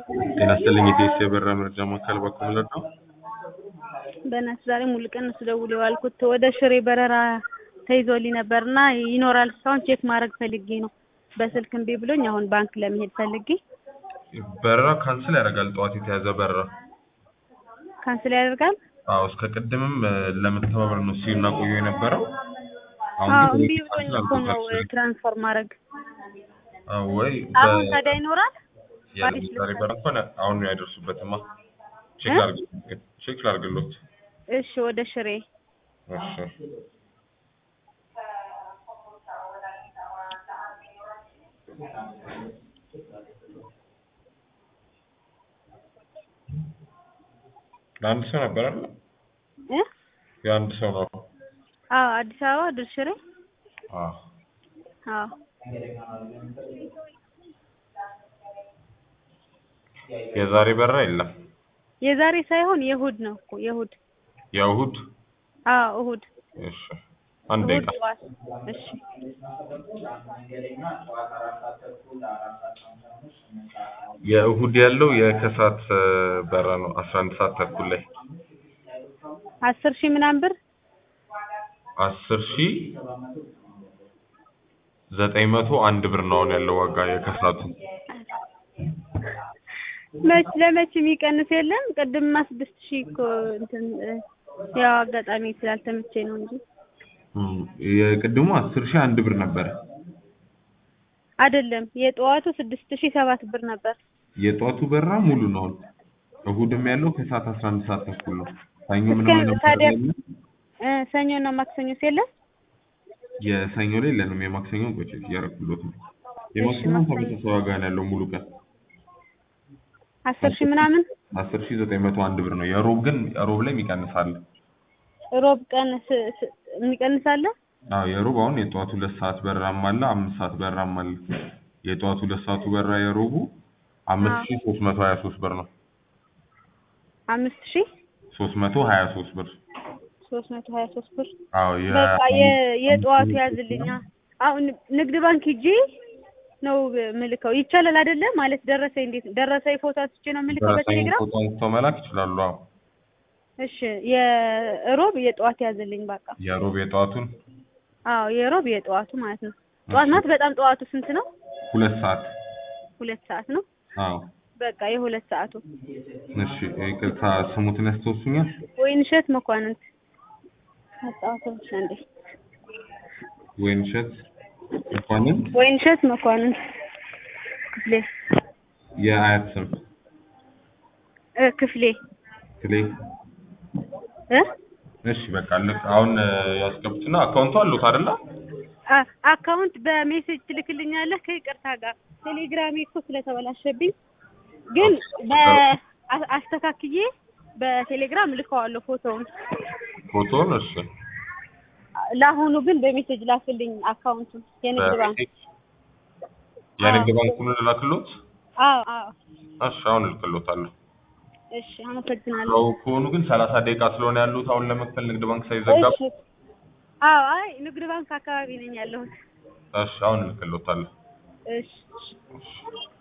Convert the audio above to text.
ጤና ይስጥልኝ የኢቢኤስ የበረራ መረጃ ማዕከል በኩል ነው። በእናትህ ዛሬ ሙሉ ቀን ነው ስደውል የዋልኩት ወደ ሽሬ በረራ ተይዞልኝ ነበር እና ይኖራል እስካሁን ቼክ ማድረግ ፈልጌ ነው። በስልክ እምቢ ብሎኝ አሁን ባንክ ለመሄድ ፈልጌ በረራ ካንስል ያደርጋል። ጠዋት የተያዘ በረራ ካንስል ያደርጋል። አዎ እስከ ቅድምም ለመተባበር ነው ሲና ቆዩ የነበረው። አዎ ግን እምቢ ብሎኝ እኮ ነው ትራንስፈር ማድረግ። አዎ ወይ አሁን ታዲያ ይኖራል። የለም ዛሬ በረራ እንኳን አሁን ነው ያደርሱበትማ። ቼክ ላድርግ ቼክ ላድርግሎት። እሺ ወደ ሽሬ እሺ ለአንድ ሰው ነበር አይደል? እ የአንድ ሰው ነው። አዎ አዲስ አበባ ወደ ሽሬ አዎ አዎ የዛሬ በረራ የለም። የዛሬ ሳይሆን የእሑድ ነው እኮ የእሑድ የእሑድ አዎ እሑድ እሺ አንድ እሑድ ደቂቃ ጠዋት እሺ የእሑድ ያለው የከሰዓት በረራ ነው አስራ አንድ ሰዓት ተኩል ላይ አስር ሺህ ምናምን ብር አስር ሺህ ዘጠኝ መቶ አንድ ብር ነው አሁን ያለው ዋጋ የከሰዓቱ መች ለመች የሚቀንስ የለም። ቅድምማ ስድስት ሺህ እኮ እንትን እ ያው አጋጣሚ ስላልተመቸኝ ነው እንጂ እም፣ የቅድሙ አስር ሺህ አንድ ብር ነበረ። አይደለም የጠዋቱ ስድስት ሺህ ሰባት ብር ነበር። የጧቱ በረራ ሙሉ ነው አሁን። እሑድም ያለው ከሰዓት አስራ አንድ ሰዓት ተኩል ነው። ሰኞ እስከ ምንም አይነት ታዲያ በረራ የለም። እ ሰኞና ማክሰኞስ የለም? የሰኞ ላይ የለንም። የማክሰኞን ቆይ ቼክ እያደረኩሎት ነው። የማክሰኞ ማክሰኞ። ተመሳሳይ ዋጋ ነው ያለው ሙሉ ቀን አስር ሺህ ምናምን አስር ሺህ ዘጠኝ መቶ አንድ ብር ነው። የሮብ ግን ሮብ ላይ ይቀንሳል። ሮብ ቀን ስ- ስ- የሚቀንስ አለ? አዎ የሮብ አሁን የጠዋቱ ሁለት ሰዓት በረራም አለ፣ አምስት ሰዓት በረራም አለ። የጠዋቱ ሁለት ሰዓቱ በረራ የሮቡ አምስት ሺህ ሶስት መቶ ሀያ ሶስት ብር ነው። አምስት ሺህ ሶስት መቶ ሀያ ሶስት ብር ሶስት መቶ ሀያ ሶስት ብር አዎ የ በቃ የ- የጠዋቱ ያዝልኛ። አሁን ንግድ ባንክ ሂጄ ነው ምልከው ይቻላል አይደለ? ማለት ደረሰኝ እንዴት ደረሰኝ ፎቶ አንስቼ ነው ምልከው ደረሰኝ በቴሌግራም? ፎቶ አንስተው መላክ ይችላሉ። አዎ እሺ የሮብ የጠዋት ያዝልኝ በቃ። የሮብ የጠዋቱን አዎ የሮብ የጠዋቱ ማለት ነው። ጠዋት ናት። በጣም ጠዋቱ ስንት ነው? ሁለት ሰዓት ሁለት ሰዓት ነው። አዎ በቃ የሁለት ሰዓቱ እሺ ይቅርታ ስሙትን ያስታውሱኛል? ወይንሸት መኳንንት አጣሁት እንዴ ወይንሸት መኳንንት ወይንሸት መኳንንት ክፍሌ የአያት ስም እ ክፍሌ ክሌ እ እሺ በቃ ልክ አሁን ያስገቡትና አካውንቱ አሉት አይደለ? አ- አካውንት በሜሴጅ ትልክልኛለህ ከይቅርታ ጋር ቴሌግራሜ እኮ ስለተበላሸብኝ ግን በ- አ- አስተካክዬ በቴሌግራም ልከዋለሁ ፎቶውን ፎቶውን እሺ ለአሁኑ ግን በሜሴጅ ላክልኝ አካውንቱን የንግድ ባንክ የንግድ ባንኩን ልላክሎት? አዎ አዎ እሺ አሁን እልክሎታለሁ። እሺ አመሰግናለሁ ሰው ከሆኑ ግን ሰላሳ ደቂቃ ስለሆነ ያሉት አሁን ለመክፈል ንግድ ባንክ ሳይዘጋ እሺ አዎ አይ ንግድ ባንክ አካባቢ ነኝ ያለሁት እሺ አሁን እልክሎታለሁ። እሺ እሺ